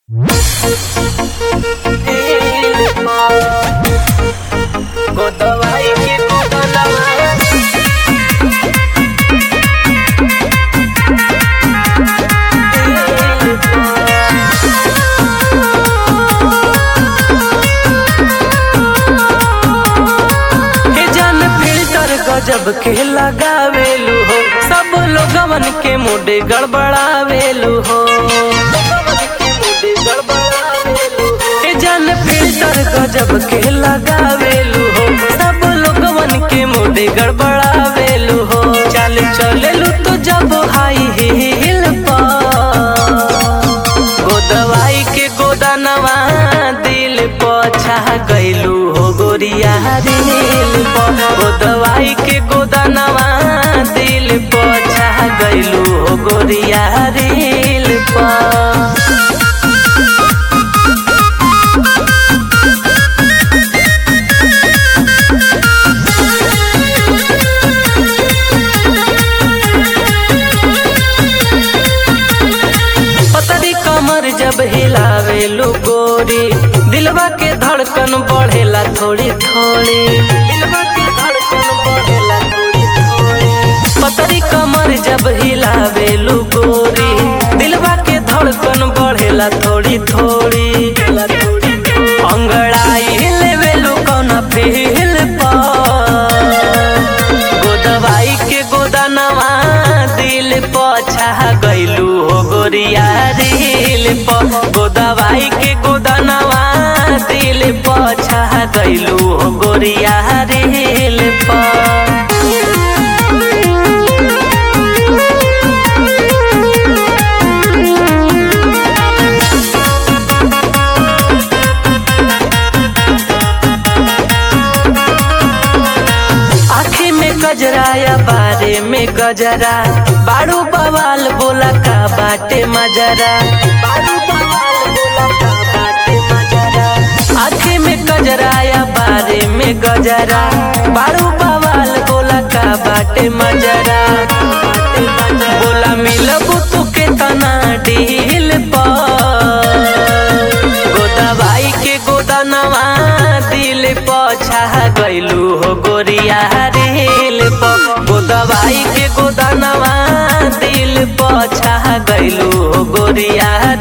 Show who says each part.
Speaker 1: गोदवाई के गोदलवा के जन फिल्टर गजब के लगावेलू हो सब लोगवन के मुडे गड़बड़ावेलू हो के जन फिल्टर गजब के लगावेलू हो सब लोगवन के मुडे गड़बड़ावेलू हो चल चलेलू तो जब हाई हिल पर गोदवाई के गोदनवा दिल पछा गैलू हो गोरिया दिल पर गोदवाई के गोदनवा दिल पछा गैलू हो गोरिया दिल पर पतरी कमर जब हिलावेलू गोरी दिलवा के धड़कन बढ़ेला थोड़ी थोड़ी दिलवा के धड़कन बढ़ेला थोड़ी थोड़ी पतरी कमर जब हिलावेलू गोरी दिलवा के धड़कन बढ़ेला थोड़ी थोड़ी अंगड़ाई लेवेलू कौन फील पर गोदवाई के गोदनवा दिल पछा गैलू हो गोरिया दिल प गोदवाई के गोदनवा दिल पछा गैलू हो गोरिया दिल प आँखी में गजरा या बारे में गजरा बारू बवाल बोला का बाटे मजरा बारू बवाल बोला का बाटे मजरा आँखी में गजरा या बारे में गजरा बारू बवाल बोला का बाटे मजरा बोला मिलबू तू के तना डील पर गोदवाई के गोदनवा दिल पछा गैलू हो गोरिया दिल प गोदवाई के गोदनवा दिल पछा गैलू हो गोरिया